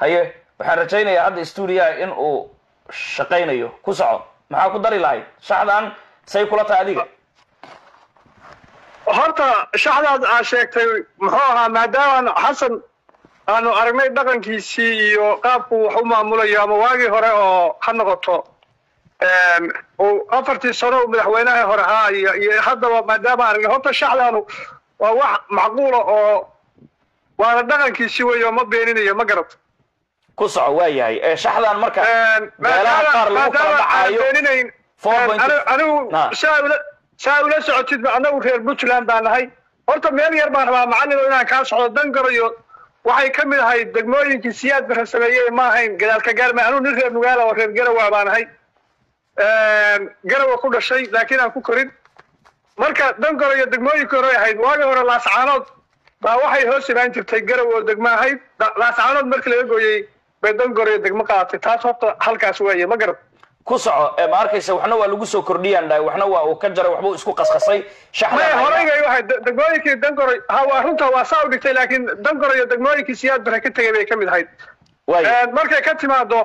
haye waxaan rajaynayaa hadda stuudiyaha in uu shaqaynayo ku soco maxaa ku dari lahayd shaxdan say kula tahay adiga horta shaxdaad aa sheegtay muxuu ahaa maadaama xasan aanu aragnay dhaqankiisii iyo qaabku wax u maamulayo ama waagii hore oo ha noqoto uu afartii sano uu madaxweynaha hore ahaa iyo iyo haddaba maadaama aragnay horta shaxdaanu waa wax macquula oo waana dhaqankiisii weyo ma beeninayo ma garad ku soco waa yahay ee shaxdan marka meelaha qaar lagu kala dhacaayo beeninayn four point- anigu Ah. saa ula saa ula socotid anagu reer puntland baa nahay horta meel yar baan rabaa macallin oo inaan kaa socdo dan garayo waxay ka mid ahayd degmooyinkii siyaad bara sameeyey ma ahayn gadaalka gaarma anugu nin reer nugaala oo reer garawa baan ahay garawa ku dhashay laakiin aan ku korin marka dan garayo degmooyinkii hore ahayd waagii hore laascaanood baa waxay hoos imaan jirtay garaw oo degmo ahayd Da- laascaanood markii laga gooyey bay dan garayo degmo qaadatay taas horta halkaas weeye ma garad ku soco ee ma arkaysa waxna waa lagu soo kordhiyaan dhahay waxna waa uu ka jaray waxbuu isku qasqasay maya shaxdan horey bay waxay de- degmooyinkii dangoray ha waa runta waa saa u dhigtay laakiin dangoray iyo degmooyinkii siyaad bare ka tegay bay ka mid ahayd waaya markay ka timaado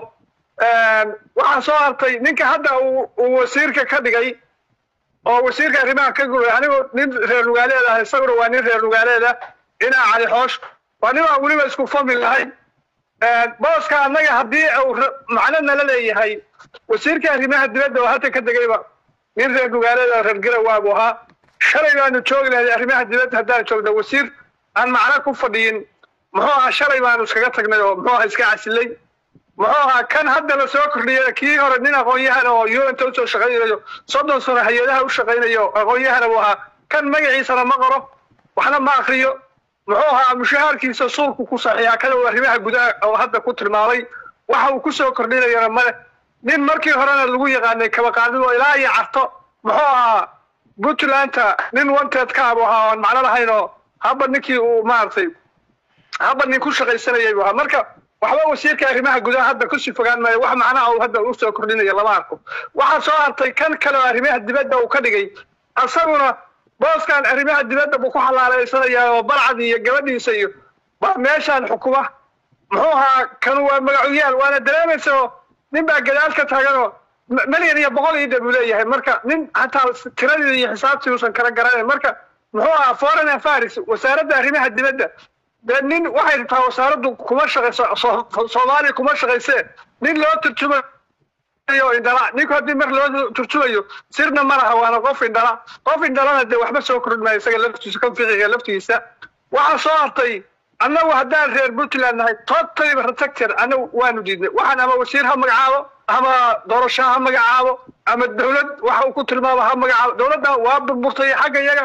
waxaa soo hartay ninka hadda uu uu wasiirka ka dhigay oo wasiirka arrimaha ka gubay anigoo nin reer nugaaleed ah isaguna waa nin reer nugaaleeda dhinaca cali xoosh waa nin aan weliba isku famil lahayn booska annaga haddii uu ra- macno nala leeyahay wasiirka arrimaha dibadda oo halka ka degayba nin reer nugaaleed oo reer garawaa buu ahaa shalay baanu joogi lahayd arrimaha dibadda haddaan joogno wasiir aan macno ku fadhiyin muxuu ahaa shalay baanu iskaga tagnay oo muxuu ahaa iska casilay muxuu ahaa kan hadda la soo kordhiyay kii hore nin aqoon-yahan oo unta usoo shaqaynayo soddon sano hay-adaha u shaqaynayo aqoon-yahana buu ahaa kan magaciisana ma qoro waxna ma akriyo muxuu ahaa mushahaarkiisa suulku ku saxiixa kada uu arrimaha gudaha oo hadda ku tilmaamay waxa uu kusoo kordhinayana male nin markii horena lagu yaqaanay kabaqaadid oo ilaa iyo carto muxuu ahaa puntlandta nin wanted ka abu ahaa oon macno lahayn oo haba ninkii uu maaragtay haba nin ku shaqaysanayay buu ahaa marka waxba wasiirka arrimaha gudaha hadda kusii fogaan maayo wax macnaha uu hadda usoo kordhinayo lama arko waxaa soo hartay kan kale oo arrimaha dibadda uu ka dhigay asaguna booskan arrimaha dibadda buu ku xalaaleysanayaa oo balcad iyo gabadhiisa iyo baa meeshaan xukuma muxuu ahaa kanu waa magacuyaal waana dareemaysa oo nin baa gadaal ka taaganoo m- milyan iyo boqol iyo dhan buu leeyahay marka nin hataa tiradii iyo xisaabtii uusan kala garanayn marka muxuu ahaa foreign affairs wasaaradda arrimaha dibadda dee nin waxay rabtaa wasaaraddu kuma shaqayso so- soomaaliya kuma shaqaysee nin loo turjumayo indhala ninku haddii mar loo turjumayo sirna ma laha waana qof indhala qof indhalana dee waxba soo kordhin maayo isaga laftiisa kan fiqiga laftigiisa waxaa soo hartay annagu haddaan reer puntland nahay totally protector annagu waanu diidnay waxaan ama wasiir ha magacaabo ama doorasho ha magacaabo ama dowlad waxa uu ku tilmaamo ha magacaabo dowladda waa burburtay xagga iyaga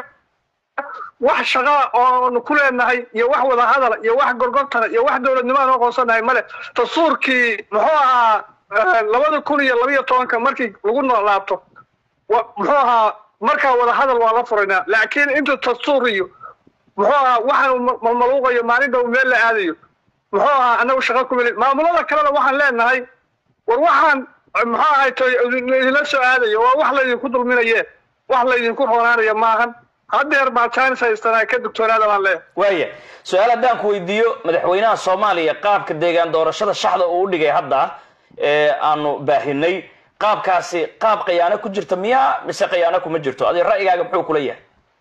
wax shaqa oonu ku leenahay iyo wax wada hadala iyo wax gorgortana iyo wax dowladnimo aan u aqoonsanahay male dastuurkii muxuu ahaa labada kun iyo labiyo tobanka markii lagu noolaabto wa- muxuu ahaa markaa wada hadal waa la furaynaa laakiin inta dastuur iyo muxuu ahaa waxaan uu ma- malmaluuqayo maalinta uu meel la aadayo muxuu ahaa annagu shaqa ku meli maamulada kalena waxaan leenahay war waxaan muxuu ahay toy idinla soo aadayo waa wax laydinku dulminaye wax laydinku roonaanayo maahan haddeer baa jaanis haystanaa ka dugtoonaada baan leeyahay waaya su-aal haddaan ku weydiiyo madaxweynaha soomaaliya qaabka deegaan doorashada shaxda uu u dhigay hadda ee aanu baahinay qaabkaasi qaab khiyaano ku jirta miyaa mise khiyaano kuma jirto adi ra'yigaaga muxuu kula yahay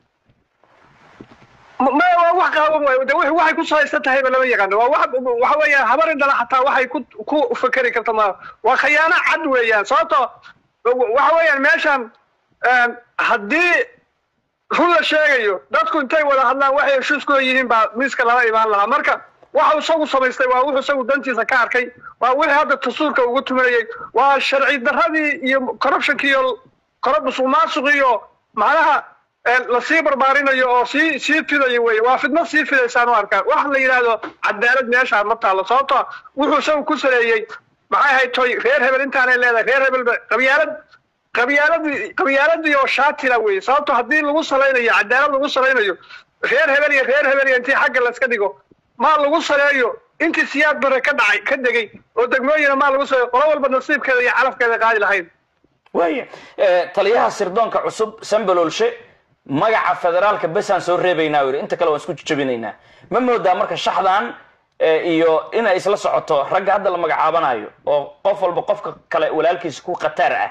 ma ma- waa wax qaawan waayo de wix- waxay ku salaysan tahayba lama yaqaano waa wax waxa weeyaan habar indhala xataa waxay ku ku fakeri karta ma waa khiyaano cad weeyaan sababto waxa weeyaan meeshan haddii run la sheegayo dadku intay wada hadlaan waxay heshiis ku yihiin baa miiska lala imaan lahaa marka waxa isagu samaystay waa wuxuu isagu dantiisa ka arkay waa wixii hadda tasuurka ugu tumanayay waa sharci darradii iyo corruptionkii iyo koro musuq maasuq iyo macnaha ee lasii barbaarinayo oo sii sii fidayo weye waa fidno sii fidaysaan u arkaa wax la yidhaahdo cadaalad meeshaa ma taalo sababto wuxuu isagu ku saleeyey maxay ahayd toy reer hebel intaanay leedahay reer hebel ba- qabyaalad qabyaaladii qabyaaladii oo shaatila weye sababto haddii lagu salaynayo cadaalad lagu salaynayo reer hebel iyo reer hebel iyo intii xagga layska dhigo maa lagu saleeyo intii siyaad bare ka dhacay ka degay oo degmooyina maa lagu saleeyo qolo walba nasiibkeeda iyo calafkeeda qaadi lahayn waaya Eh, taliyaha sirdoonka cusub sambalolshe magaca federaalka besaan soo reebaynaa u yidhi inta kale waan isku jajabinaynaa ma moodaa marka shaxdan iyo in ay isla socoto ragga hadda la magacaabanayo oo qof walba qofka kale walaalkiisa ku khataar ah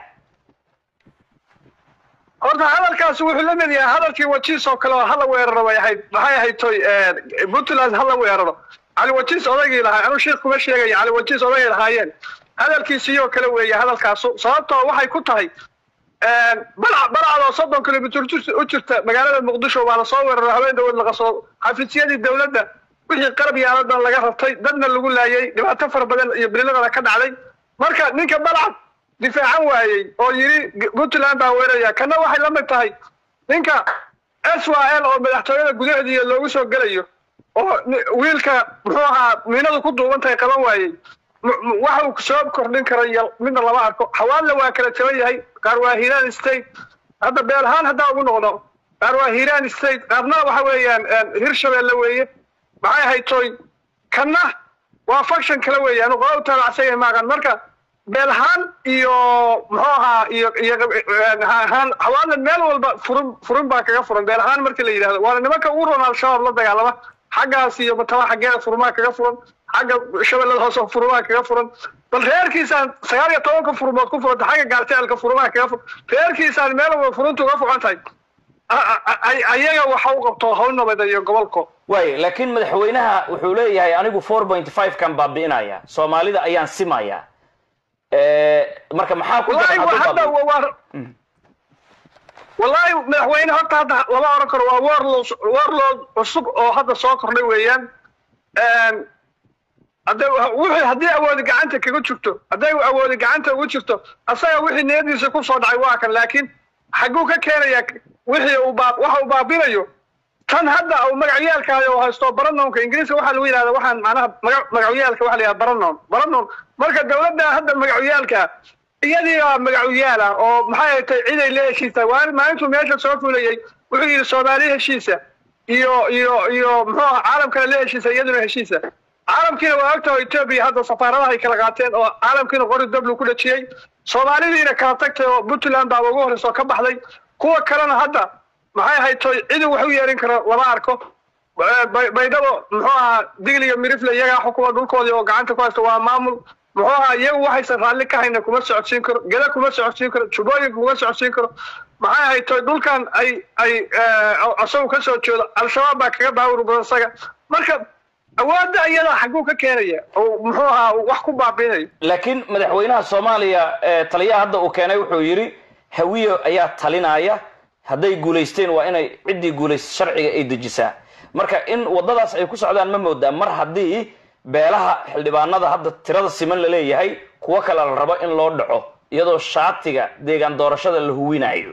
horta hadalkaasi wuxuu la mid yahay hadalkii wajiis oo kale oo hala weeraro bay ahayd maxay ahayd toy puntland hala weeraro cali wajiis odaygii lahaa anuu sheekh kuma sheegayo cali wajiis odaygay lahaayeen hadalkiisiyoo kale weeye hadalkaasu sababtoo waxay ku tahay balac balacdoo soddon kilomitr u jirta magaalada muqdisho waa lasoo weeraro haween dhawood laqasoo xafiisyadii dowladda wixii qarab yaaladan laga rabtay dadna lagu laayay dhibaato fara badan iyo bililadana ka dhacday marka ninka balcad difaacan waayey oo yidhi puntland baa weeraraya kana waxay la mid tahay ninka s y l oo madaxtooyada gudaheediiya loogu soo gelayo oo wiilka muxuu ahaa miinadu ku duuban tahay qaban waayey waxa uu soo kordhin kara iyo midna lama arko xawaalna waa kala jaban yahay qaar waa hiiraan state hadda beel ahaan haddaa ugu noqdo qaar waa hiiraan state qaarna waxa weeyaan hirshabeelle weeye maxay ahayd toy kanna waa function kale weeyaan qola u taabacsan maagan marka beel ahaan iyo muxuu ahaa iyo iyo ahaan xawaalna meel walba furin furin baa kaga furan beel ahaan markii la yidhahdo waana nimanka ugu roon al-shabaab la dagaalama xaggaas iyo mataba xaggeeda furmaa kaga furan xagga shabeellada hoose furmaa kaga furan bal reerkiisaan sagaal iyo tobanka furmood ku furanta xagga gaarjecelka furmaa kaga furan reerkiisaan meel walba furunta uga fucan tahay ayaga waxa u qabto hawl nabada iyo gobolko waay laakiin madaxweynaha wuxuu leeyahay anigu four point five kan baabi'inaya soomaalida ayaan simaya marka maxaa ku wallahi hadda waa wallahi madaxweyne horta hadda lama oran karo waa warlord warlord cusub oo hadda soo kordhay weeyaan hadda wixii haddii awoodi gacanta kaga jirto hadday awoodi gacanta ugu jirto asaga wixii niyadiisa ku soo dhacay waa kan laakiin xagguu ka keenaya wixii uu baa waxa uu baabinayo tan hadda uu magacyaalkaayo haysto baranownka ingiriiska waxaa lagu yidhahda waxaan macnaha maga magacyaalka waxa la yidhahda baranown baranown marka dawladda hadda magacyaalka iyadii baa magacyaal ah oo maxay tay ciday la heshiisa waa maalintuu meesha soo fulayay wuxuu yidhi soomaali heshiisa iyo iyo iyo muxuu aha caalamkana la heshiisa iyaduna heshiisa caalamkiina waa ogtaha etoobiya hadda safaaradaha ay kala qaateen oo caalamkiina qori dablu ku dhajiyey soomaalidiina kala tagtay oo puntland baaba ugu horreysa oo ka baxday kuwa kalena hadda maxay ahayd toy cidu wax u yeerin karo lama arko baydhabo muxuu ahaa digliga mirifle iyagaa xukuma dhulkoodii oo gacanta ku haysta waa maamul muxuu ahaa iyagu waxaysan raalli ka hayna kuma socodsiin karo geda kuma socodsiin karo jubooyinka kuma socodsiin karo maxay ahayd toy dhulkan ay ay isagu ka soo jeedo al-shabaab baa kaga baawur badan isaga marka awoodda iyada xagguu ka keenaya oo muxuu ahaa wax ku baabiinayo laakiin madaxweynaha soomaaliya taliyaha hadda uu keenay wuxuu yidhi hawiye ayaa talinaya hadday guulaysteen waa inay ciddii guulaysta sharciga ay dejisaa marka in waddadaas ay ku socdaan ma moodaa mar haddii beelaha xildhibaanada hadda tirada siman la leeyahay kuwo kale la rabo in loo dhaco iyadoo shaatiga deegaan doorashada la huwinayo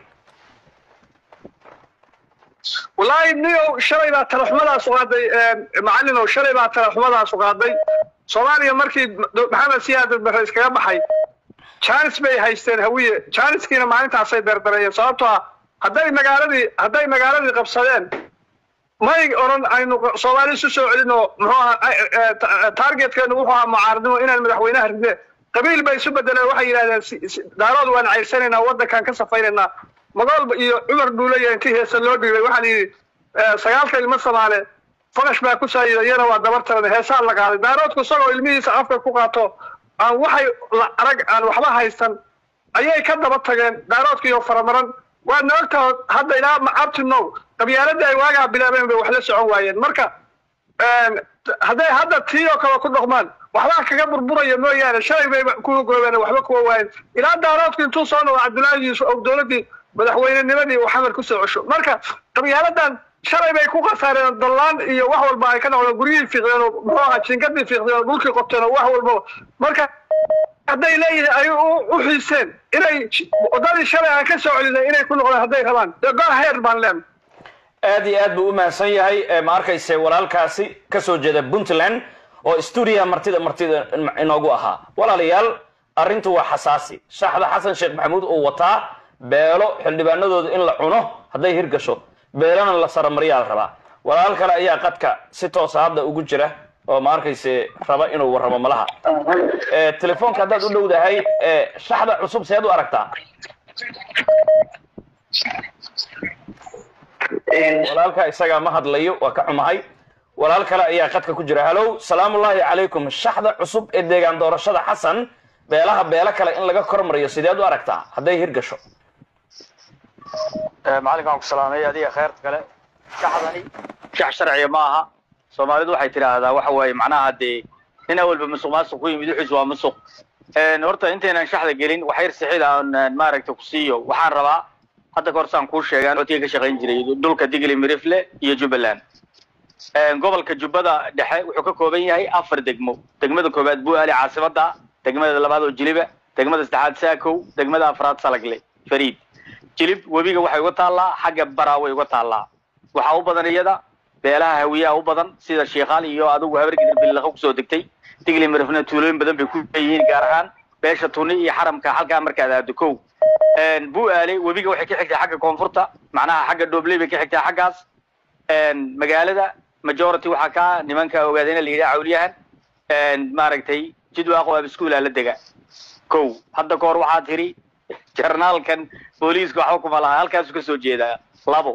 wallaahi niyow shalay baa talaxumadaas u qaaday macallinow shalay baa talaxumadaas u qaaday soomaaliya markii maxamed siyaad bare iskaga baxay janis bay haysteen hawiye janiskiina maalintaasay dardareeyeen sababtoo ah hadday magaaladii hadday magaaladii qabsadeen may odhan aynu soomaali isu soo celin oo muxuu ahaa targetkeenu wuxuu ahaa mucaaradnimo inaan madaxweynaha ridne qabiil bay isu bedeleen waxay yidhahdeen daarood waan cayrsanaynaa waddankaan ka safaynaynaa magoolba iyo cumar dhuulaya intii heesa loo dhiibay waxaa la yidhi sagaalka ilmo soomaale faqash baa ku saayida iyana waa dabar taran heesaa la qaaday daaroodku isagoo ilmihiisa afka ku qaato aan waxay arag aan waxba haysan ayay ka daba tageen daaroodkiiyo faramaran waadna ogtaha hadda ilaa abtinow qabyaaladii ay waagaa bilaabeen bay wax la socon waayeen marka hadday hadda tii oo kale ku dhaqmaan waxbaa kaga burburaya mooyaane shalay bay kuwa goobeen waxba kuwa waayeen ilaa daaroodku intuu soo noqdo cabdullaahi yuusuf og dowladdii madaxweynenimadii uu xamar ku soo cesho marka qabyaaladan shalay bay ku khasaareen dallaan iyo wax walba ay ka noqdeen guryihii fiiqdeen oo muxuu ahaa jingadii fiiqdeen oo dhulkii qobteen oo wax walbaba marka hadday leeyihiin ay u xiiseen inay waddadii shalay aan ka soo celinay inay ku noqdeen hadday rabaan dee go heer baan leen aad iyo aad buu u mahadsan yahay ma arkayse walaalkaasi kasoo jeeda puntland oo stuudiyaha martida martida inoogu ahaa walaalayaal arrintu waa xasaasi shaaxda xasan sheekh maxamuud uu wataa beelo xildhibaanadooda in la cuno hadday hirgasho beelana la saramaryaa la rabaa walaal kale ayaa qadka si toosa hadda ugu jira oo ma arkayse raba inuu warramo malaha telefoonka haddaad u dhowdahay shaxda cusub seed u aragtaa walaalka isagaa ma hadlayo waa ka xumahay walaal kale ayaa qadka ku jira halow salaamullaahi calaykum shaxda cusub ee deegaan doorashada xasan beelaha beelo kale in laga kormariyo sideed u aragtaa hadday hirgasho macalinka waan ku salaamay adiga kheyrta kale shaxdani shax sharciya ma aha soomaalidu waxay tidhaahdaa waxa waaye macnaha dee nin awalba musuq maasuq ku yimid wixiis waa musuq horta intaynan shaxda gelin wax yar sixid aan maaragta ku siiyo waxaan rabaa hadda kahor saan kuu sheegaan codkii ka shaqayn jiray dhulka digli mirifle iyo jubbaland gobolka jubbada dhexe wuxuu ka kooban yahay afar degmo degmada koowaad buali caasimada degmada labaad oo jiliba degmada saddexaad saakow degmada afraad salagle fariid jilib webiga waxay uga taallaa xagga baraa way uga taallaa waxaa u badan iyada beelaha hawiyaha u badan sida sheikhaal iyo adigu habargidir bilaqo kusoo degtay digli mirifna tuulooyin badan bay ku leeyihiin gaar ahaan beesha tuni iyo xaramka halkaa markaad aado kow buaale webiga waxay ka xigtaa xagga koonfurta macnaha xagga dhobley bay ka xigtaa xaggaas magaalada majority waxaa kaa nimanka ogaadayna la yidhaha cawliyahan maaragtay jidwaaqo abiskuula la dega kow hadda ka hor waxaa tiri jarnaalkan booliiska waxba kuma laha halkaasu kasoo jeedaa labo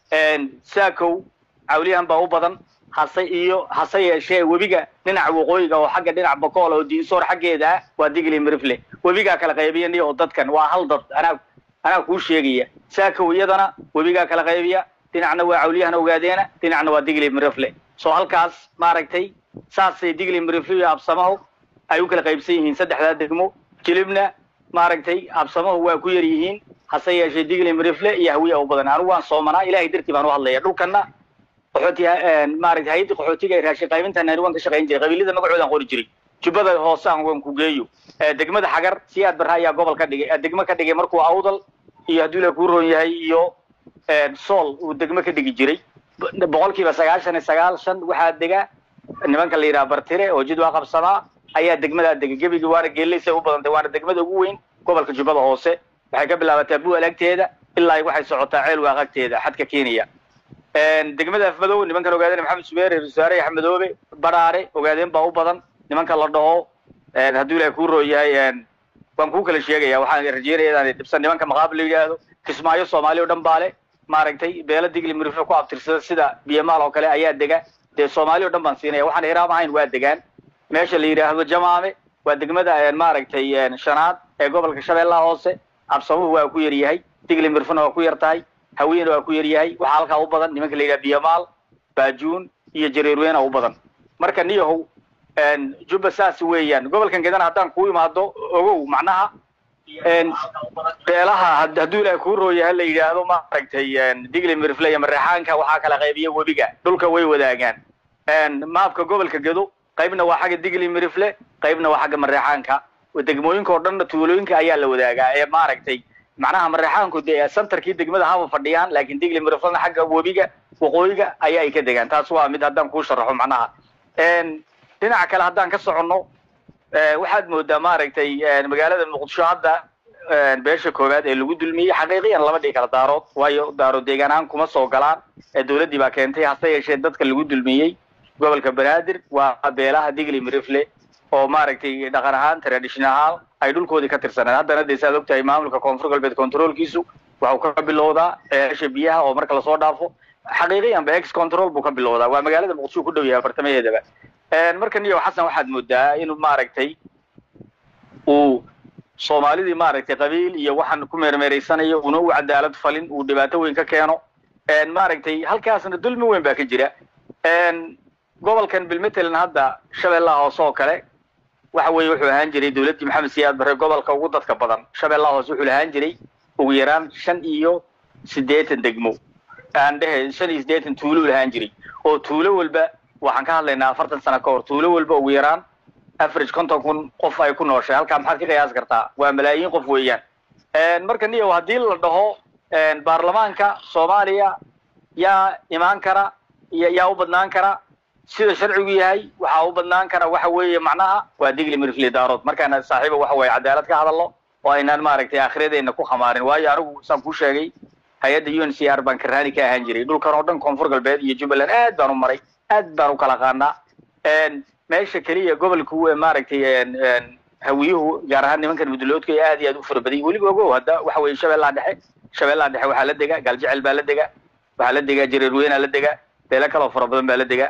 saakow cawliyahan baa u badan hase iyo hase yeeshee webiga dhinaca waqooyiga oo xagga dhinac bakool oo diinsoor xaggeeda ah waa digli mirifle webigaa kala qaybiya oo dadkan waa hal dad anaa anaa kuu sheegaya saakow iyadana webigaa kala qaybiya dhinacna waa cawliyahan ogaadeena dhinacna waa digli mirifle soo halkaas maaragtay saasay digli mirifle iyo absamahu ay u kala qaybsan yihiin saddexdaa degmo jilibna maaragtay absamahu waa ku yar yihiin hase yeeshee digli mirifle iyo hawiya u badan anigu waan soomanaa ilahay dartii baan u hadlaya dhulkana qaxooti maaragtay hay-adda qaxootiga ee raashin qaybinta nairobi waan ka shaqayn jiray qabiilada magacoodaan qori jiray jubbada hoose aan waan ku geeyo degmada xagar siyaad barra ayaa gobol ka dhigay degmo ka dhigay markuu awdal iyo hadduu la kuu roon yahay iyo sool uu degmo ka dhigi jiray boqolkiiba sagaashan iyo sagaal shan waxaa dega nimanka la yidhaha bartire oo jid waa qabsamaa ayaa degmadaa dega gebigi waana geelaysay u badantay waana degmada ugu weyn gobolka jubbada hoose waxay ka bilaabataa bual agteeda ilaa waxay socotaa ceel waaq agteeda xadka kenya degmada afmadoobe nimankan ogaadeen maxamed subeer wasaare axmedoobe baraare ogaadeen baa u badan nimanka la dhaho hadduu ilahay kuu roo yahay waan kuu kala sheegaya waxaan rajeynaya inaan dhibsan nimanka maqaab la yidhaahdo kismaayo soomaaliya o dhan baale maaragtay beela digli mirifle ku abtirsada sida biyamaal oo kale ayaa dega dee soomaaliya o dhan baan siinaya waxaan hiraam ahayn waa degaan meesha la yidhaahdo jamaame waa degmada maaragtay shanaad ee gobolka shabeellaha hoose absamuhu waa ku yar yahay digli miriflena waa ku yar tahay hawiyena waa ku yar yahay waxaa halkaa u badan nimanka la yidhaha biyamaal baajuun iyo jareerweyna u badan marka niyahow jubba saas weeyaan gobolkan gedana haddaan kuu imaado ogow macnaha beelaha hadduu ilahay kuu rooyaha la yidhaahdo maaragtay digli mirifle iyo mareexaanka waxaa kala qaybiya webiga dhulka way wadaagaan maafka gobolka gedo qaybna waa xagga digli mirifle qaybna waa xagga mareexaanka degmooyinka oo dhanna tuulooyinka ayaa la wadaagaa ee maaragtay macnaha mareexaanku dee santarkii degmada haba fadhiyaan laakiin digli miriflena xagga webiga waqooyiga ayaa ay ka degaan taas waa mid haddaan kuu sharaxo macnaha dhinaca kale haddaan ka soconno waxaad moodaa maaragtay magaalada muqdisho hadda beesha koowaad ee lagu dulmiyey xaqiiqiyan lama dhigi kala daarood waayo daarood deegaan ahaan kuma soo galaan dawladdii baa keentay hase yeeshee dadka lagu dulmiyey gobolka banaadir waa beelaha digli mirifle oo maaragtay dhaqan ahaan tradition ahaan ay dhulkoodii ka tirsaneen haddana dee saad ogtahay maamulka koonfur galbeed controlkiisu waxuu ka bilowdaa ceelasha biyaha oo marka lasoo dhaafo xaqiiqiyan ba ex control buu ka bilowdaa waa magaalada muqdisho ku dhow yahay afartamaheedaba marka niyo xasan waxaad moodaa inuu maaragtay uu soomaalidii maaragtay qabiil iyo waxaan ku meermeeraysanayo una u cadaalad falin uu dhibaato weyn ka keeno maaragtay halkaasna dulmi weyn baa ka jira gobolkan bilmatelin hadda shabeellaha hoose oo kale waxa weeye wuxuu ahaan jiray dawladdii maxamed siyaad barre gobolka ugu dadka badan shabeellaha hoose wuxuu lahaan jiray ugu yaraan shan iyo siddeetan degmo aan dhehe shan iyo siddeetan tuulo lahaan jiray oo tuulo walba waxaan ka hadlaynaa afartan sano ka hor tuulo walba ugu yaraan average konton kun qof ay ku nooshay halkaa maxaad ka qiyaas kartaa waa malaayiin qof weeyaan marka niyow haddii la dhaho baarlamaanka soomaaliya yaa imaan kara yaa u badnaan kara sida sharcigu yahay waxaa u badnaan kara waxa weeye macnaha waa digli mirifli daarood markaana saaxiiba waxa weeye cadaalad ka hadalno oo aynaan maaragtay aakhiradeenna ku khamaarin waayo anigu saan kuu sheegay hay-adda u n c r baan karaani ka ahaan jiray dhulkan oo dhan koonfur galbeed iyo jubbaland aad baan u maray aad baan u kala qaanaa meesha keliya gobolka maaragtay hawiyuhu gaar ahaan nimankan muduloodka aad iyo aad u fara baday weliba ogow hadda waxa weeye shabeellaha dhexe shabeellaha dhexe waxaa la dega gaaljecel baa la dega waxaa la dega jareerweynaa la dega beelo kaloo fara badan baa la dega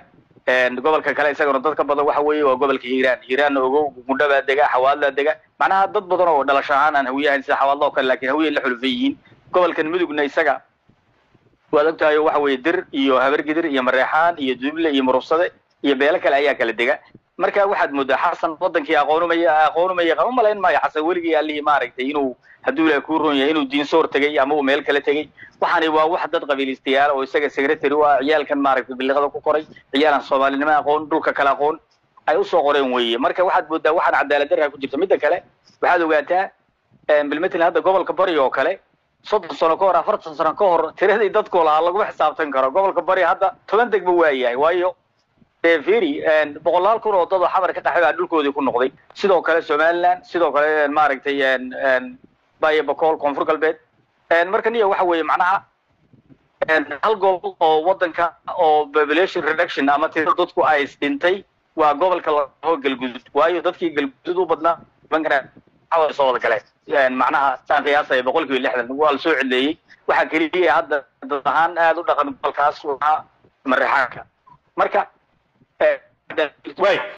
gobolka kale isagana dad ka badan waxa weeye waa gobolka hiiraan hiiraanna ogow gundhabaa dega xawaadlaa dega macnaha dad badan oo dhalasho ahaan aan hawiyahayn sida xawaadla oo kale laakiin hawiye la xulufan yihiin gobolkan mudugna isaga waad ogtahay oo waxa weeye dir iyo habargidir iyo mareexaan iyo duuble iyo murubsade iyo beelo kale ayaa kala dega marka waxaad moodaa xasan wadankii aqoonumaya aqoonumaya qaba malayn maayo xasan weligii allihii maaragtay inuu hadduu ilaah kuu ron yahay inuu diinsoor tegey ama uu meel kale tegey waxaani waa wax dad qabiilistayaal oo isaga secretary u ah ciyaalkan maaragtay biliqada ku koray ciyaalan soomaalinimo aqoon dhulka kale aqoon ay usoo qoreen weeye marka waxaad moodaa waxaan cadaalad darra ku jirta midda kale waxaad ogaataa bilmetlin hadda gobolka bari oo kale soddon sano ka hor afartan sano ka hor tiradii dadku lahaa laguma xisaabtan karo gobolka bari hadda toban degba waa yahay waayo firi boqolaal kun oo dad oo xamar ka qaxay baa dhulkoodii ku noqday sidoo kale somaliland sidoo kale maaragtay bayo bakool koonfur galbeed marka niya waxa weeye macnaha hal gobol oo wadanka oo population reduction ama tiro dadku ay dhintay waa gobolka laho galgudud waayo dadkii galgudud u badnaa nimankana soo wada galeen macnaha saan qiyaasaya boqol kiiba lixdan waa la soo celeeyey waxaa keliya hadda dad ahaan aada u dhaqan gobolkaas waa mareexaanka marka way